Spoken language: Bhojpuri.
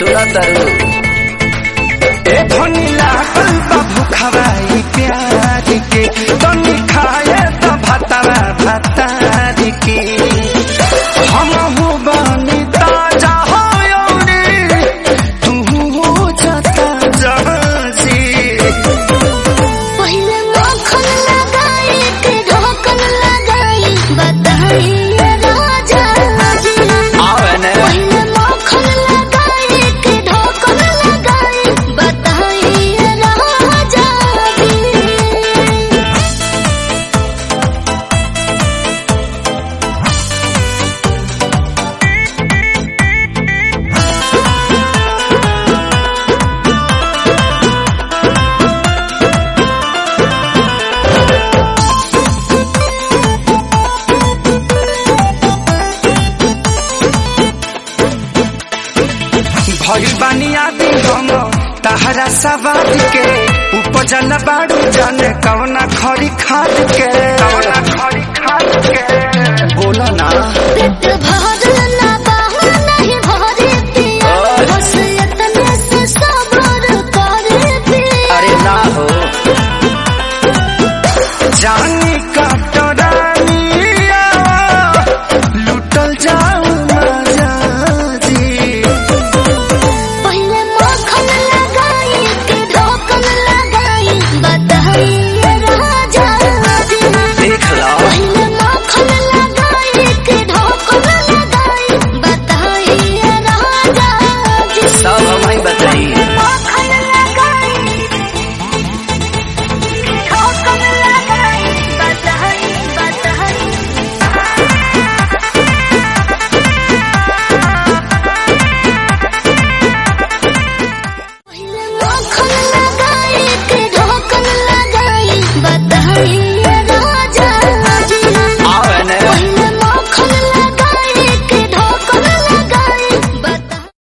सुना तरु ए धनी लागल बा भुखवाई प्यार के तनी खाए त भातावा भातार के हम हो बनी ताजा हो यौरी तू हो जता जहाजी पहिले माखन लगाई के ढोकन लगाई बताई राजा जी आवे ने पहिले माखन लगाई के ढोकन लगाई बताई राजा जी भइल बानी आदि हम तहरा सवाद के उपजल बाड़ू जाने कवना खरी खाद के कवना खरी खाद के बोला ना पेट भर